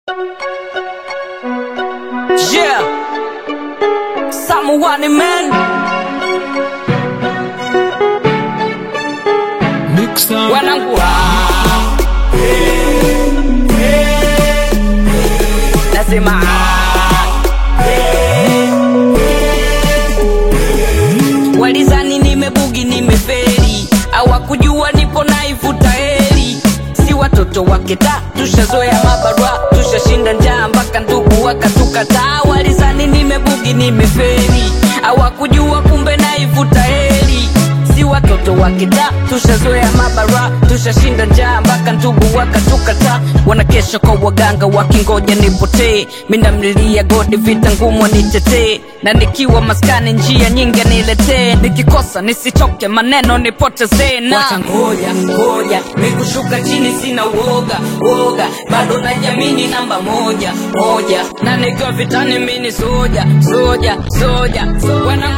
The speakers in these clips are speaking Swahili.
Yeah, someone man. Mixer. Wanangu ah. Nasema ah. Walizani nimebugi nimeferi, hawakujua nipo naivuta heri. Si watoto wake ta, tushazoea mabarua, tushashinda njaa mpaka ndugu wakatukataa. Walizani nimebugi nimeferi, hawakujua kumbe naivuta heri. Si watoto wake ta, tushazoea mabarua, tushashinda njaa mpaka ndugu wakatukataa. Wanakesha kwa waganga wakingoja nipotee, mindamlilia godi vita ngumu nitetee, na nikiwa maskani njia nyingi niletee, nikikosa nisichoke maneno nipotezee na Wacha ngoja ngoja mikushuka chini sina uoga uoga bado najamini namba moja moja na nikiwa vitani mini soja soja soja wana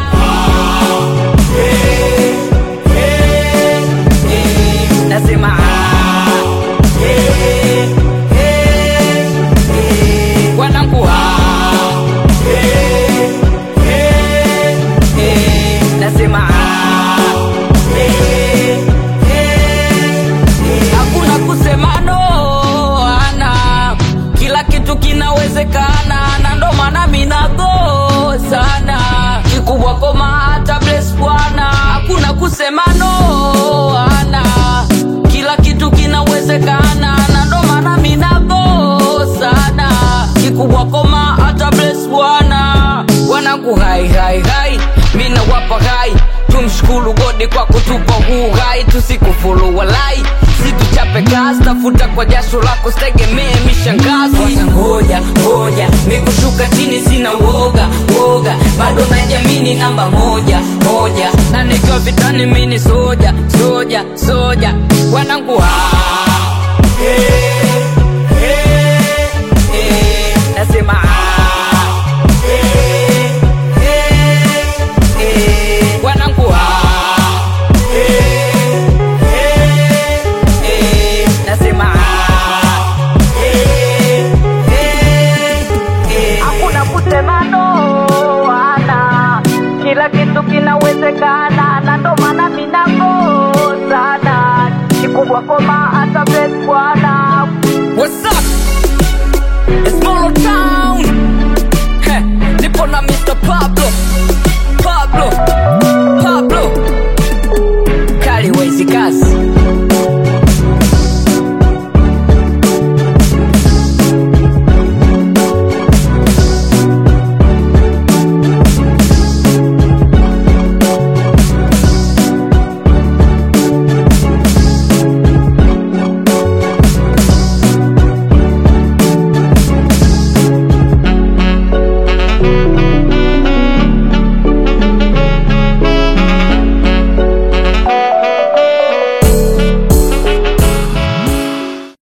nasema ah, eh, eh, eh. wanangu ah, eh, eh, eh. nasema ah, eh, eh, eh. hakuna kusema no ana kila kitu kinawezekana na ndo maana minago sana kikubwa koma hata bless bwana hakuna kusema no ana kila kitu kinawezekana na ndo maana minago sana kikubwa koma hata bless bwana wanangu hai hai hai mina wapa hai tumshukuru godi kwa kutupa huu hai tusikufuru walai situchape kazi tafuta kwa jasho lako sitegemee mishangazi Wacha ngoja ngoja mikushuka chini sina uoga uoga bado najamini namba moja moja na nikiwa vitani mini soja soja soja wanangu ah, eh, eh, eh, nasema ah, eh, eh, eh, wanangu ah, eh, eh, eh, nasema ah, eh, eh, eh. hakuna kusema no ana kila kitu kinawezekana na ndo maana minago sana kikubwa koma hata bless bwana What's up? It's Molo Town. Heh, nipo na Mr. Pop